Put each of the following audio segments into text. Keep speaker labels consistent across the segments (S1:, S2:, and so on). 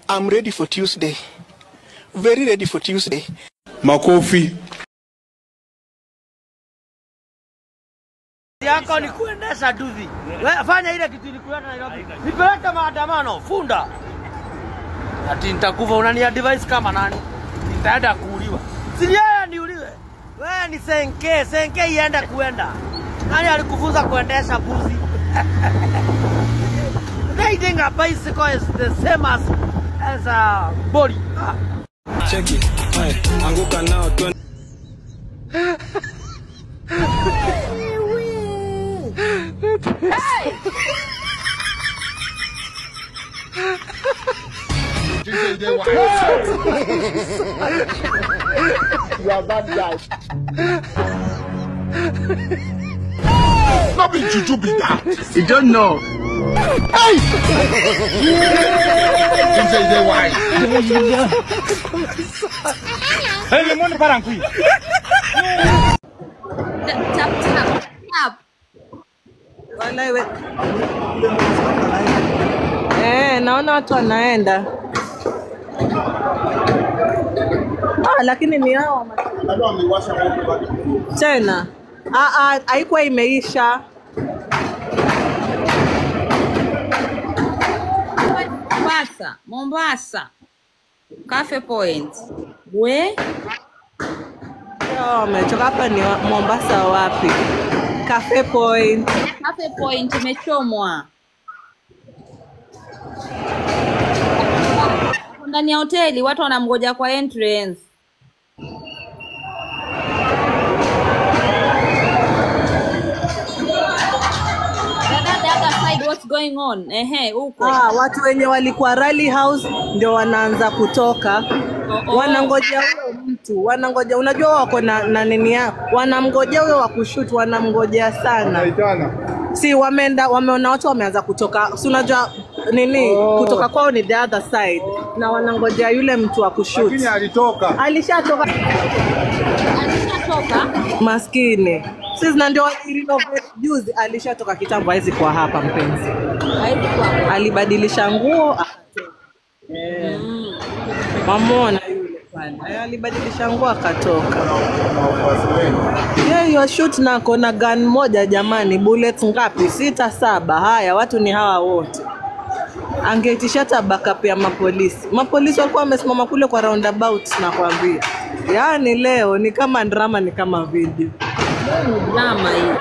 S1: I'm ready for Tuesday. Very ready for Tuesday.
S2: Makofi.
S3: yako ni kuendesha duvi. We- Fanya ile kitu ilikuleta Nairobi, nipeleke maandamano funda. Ati nitakufa, unani advise kama nani? Nitaenda kuuliwa. Si yeye niuliwe? Wewe ni senke, senke iende kuenda. Nani alikufunza kuendesha buzi? Riding a bicycle is the same as as a body. Ah.
S1: Check it. Hey, anguka nao twende.
S2: Not be juju be that.
S1: You don't know.
S2: DJ dey wise.
S4: Tap tap tap.
S5: Walai we... Eh, naona watu wanaenda. Ah, lakini ni hao tena. Ah, ah, haikuwa imeisha.
S4: Mombasa, Mombasa. Cafe Point. We?
S5: Yo, wametoka hapa ni wa- Mombasa wapi? Cafe Point.
S4: Cafe Point imechomwa. Ndani ya hoteli watu wanamgoja kwa entrance. Dada, the other side, what's going on? Ehe, huko.
S5: Ah, watu wenye walikuwa Rally House ndio wanaanza kutoka.
S4: Oh, oh.
S5: Wanangojea huyo mtu, wanangoja. Unajua wako na, na nini yao, wanamngojea huyo wa kushoot, wanamngojea sana. Si wameenda wameona watu wameanza kutoka, si unajua nini kutoka kwao ni the other side, na wanangojea yule mtu wa kushoot.
S2: Lakini alitoka.
S5: Alishatoka
S4: Alishatoka.
S5: maskini, sisi na ndio walirenovate juzi, alishatoka kitambo, hawezi kuwa hapa mpenzi.
S4: Haikuwa.
S5: Alibadilisha nguo akatoka. Eh. Mamona yule pale Eh, alibadilisha nguo akatoka. Yeye shoot nako na gun moja jamani, bullets ngapi? Sita saba. Haya, watu ni hawa wote. Angeitisha hata backup ya mapolisi. Mapolisi walikuwa wamesimama kule kwa roundabout, nakwambia. Yaani leo ni kama drama, ni kama video.
S4: Drama hii.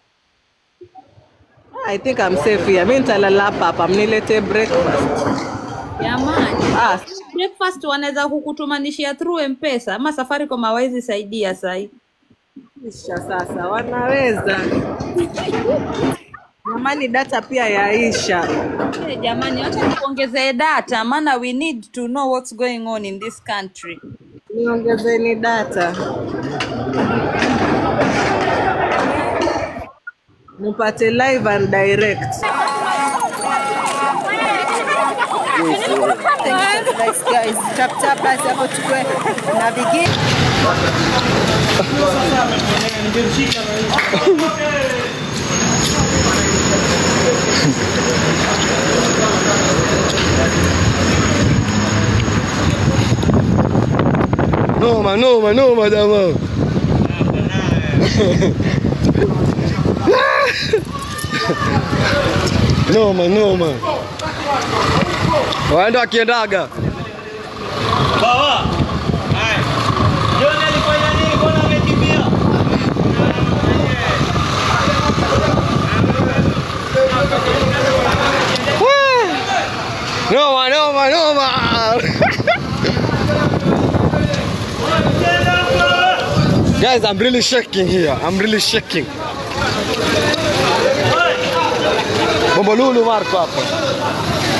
S5: I think I'm safe here. Mimi nitalala hapa hapa, mniletee breakfast.
S4: Jamani.
S5: Ah,
S4: breakfast wanaweza kukutumanishia through mpesa ama safaricom hawawezi saidia sahi
S5: Isha sasa, wanaweza jamani, data pia yaisha.
S4: hey, jamani wacha tuongezee data maana we need to know what's going on in this country
S5: Niongezeni data mupate live and direct.
S6: guys, tap tap basi hapo chukue na bigi
S7: Noma, noma, noma jamaa. noma, noma. Waenda wakiendaga. Noma, noma, noma. Guys, I'm really shaking here. I'm really shaking. Bombolulu Marco hapa.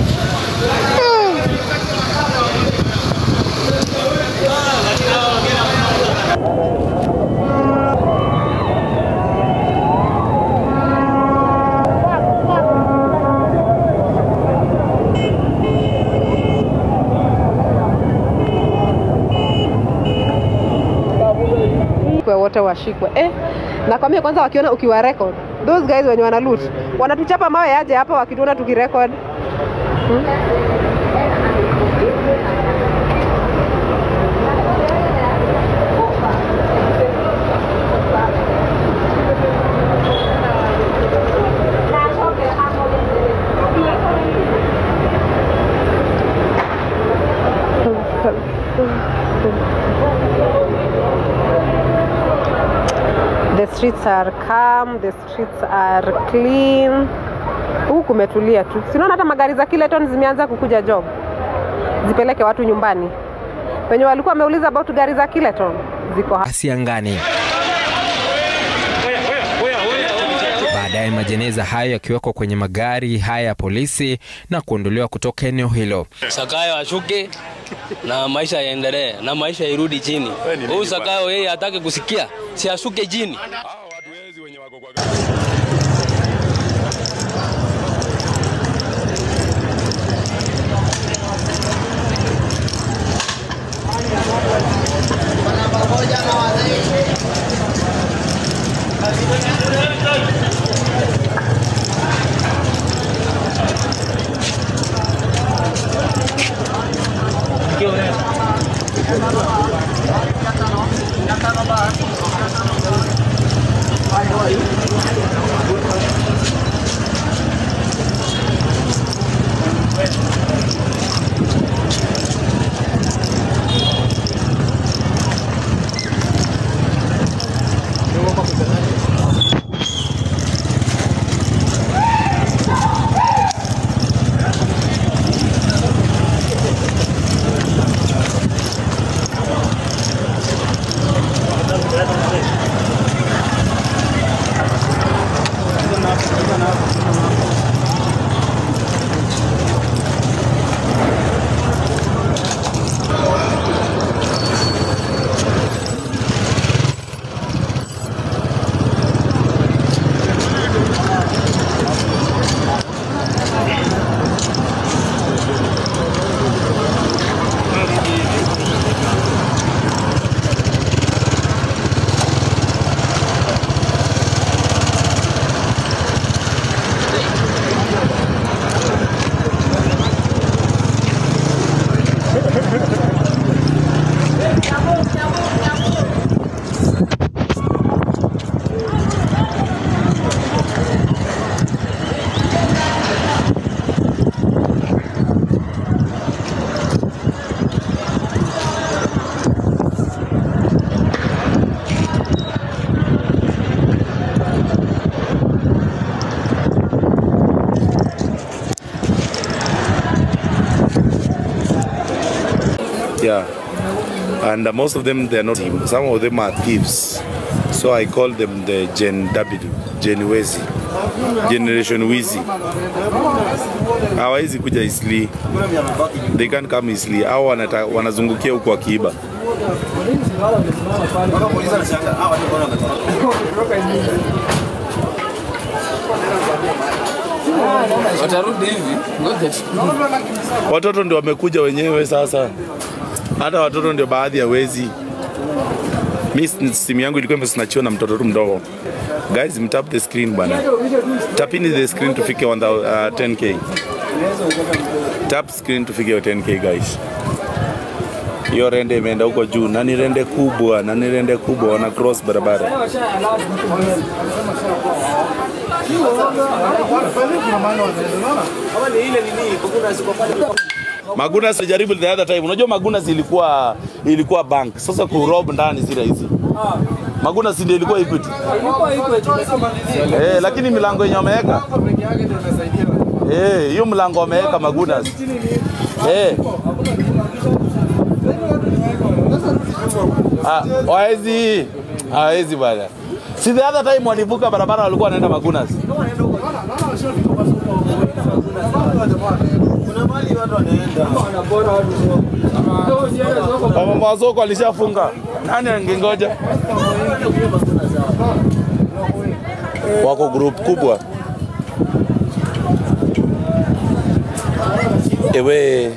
S8: Kwa wote washikwe eh. Nakwambia kwanza, wakiona ukiwa record those guys wenye wana loot wanatuchapa mawe aje hapa wakituona tukirecord hmm? streets are calm, the streets are clean. Huku kumetulia tu. Sinaona hata magari za Kileton zimeanza kukuja job, zipeleke watu nyumbani. Wenye walikuwa wameuliza about gari za Kileton ziko hapa.
S9: kasi angani. Baadaye majeneza hayo yakiwekwa kwenye magari haya ya polisi na kuondolewa kutoka eneo hilo.
S10: Sakayo ashuke na maisha yaendelee na maisha irudi chini. Huyu Sakayo yeye hataki kusikia, si ashuke chini.
S11: Yeah. And uh, most of them, they're not, some of them are thieves. So I call them the Gen W, Gen Wezi, Generation Wizi. Hawawezi kuja Isli. They can't come Isli. Hao wanata, wanazungukia huku wakiiba.
S10: Watarudi hivi. Ngoja tu.
S11: Watoto ndio wamekuja wenyewe sasa. Hata watoto ndio baadhi ya wezi. Mi simu yangu ilikuwa imesnachiwa na mtoto tu mdogo. Guys, mtap the screen bana. Tapini the screen tufike on the, uh, 10k. Tap screen tufike 10k guys. Hiyo rende imeenda huko juu, na ni rende kubwa, na ni rende kubwa, wana cross barabara. Magunas alijaribu the other time. Unajua Magunas ilikuwa ilikuwa bank. Sasa kurob ndani si rahisi. Magunas ndio ilikuwa Equity. Eh, lakini milango yenye wameweka. Eh, hiyo mlango wameweka Magunas. Eh. Ah, hawezi. Hawezi bwana. Si the other time walivuka barabara walikuwa wanaenda Magunas. Mama wa soko alishafunga. Nani angengoja? Wako group kubwa. Ewe,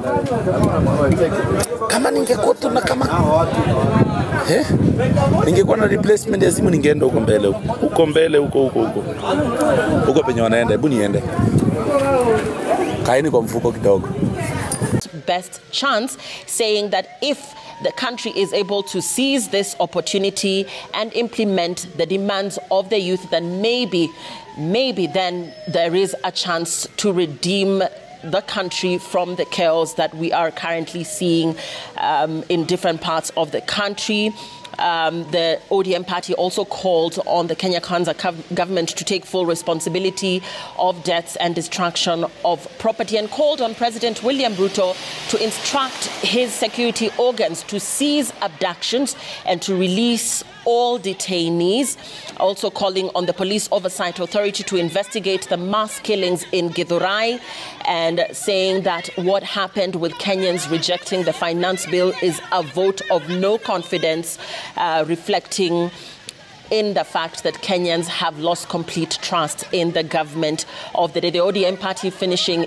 S11: kama ningekuwa tu na kama eh, ningekuwa na replacement ya simu ningeenda huko mbele huko huko mbele huko huko huko huko penye wanaenda. Hebu niende, kaeni kwa mfuko kidogo.
S12: best chance, saying that if the country is able to seize this opportunity and implement the demands of the youth, then maybe, maybe then there is a chance to redeem the country from the chaos that we are currently seeing um, in different parts of the country. Um, the ODM party also called on the Kenya Kwanza gov- government to take full responsibility of deaths and destruction of property and called on President William Ruto to instruct his security organs to seize abductions and to release all detainees, also calling on the Police Oversight Authority to investigate the mass killings in Githurai and saying that what happened with Kenyans rejecting the finance bill is a vote of no confidence, uh, reflecting in the fact that Kenyans have lost complete trust in the government of the day. The ODM party finishing.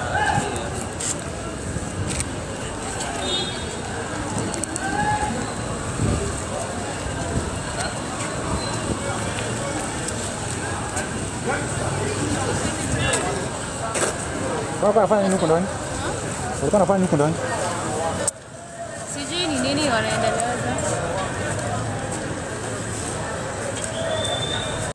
S13: Walikuwa wanafanya nini huko ndani? Walikuwa wanafanya nini huko ndani?
S14: Sijui ni nini wanaendelea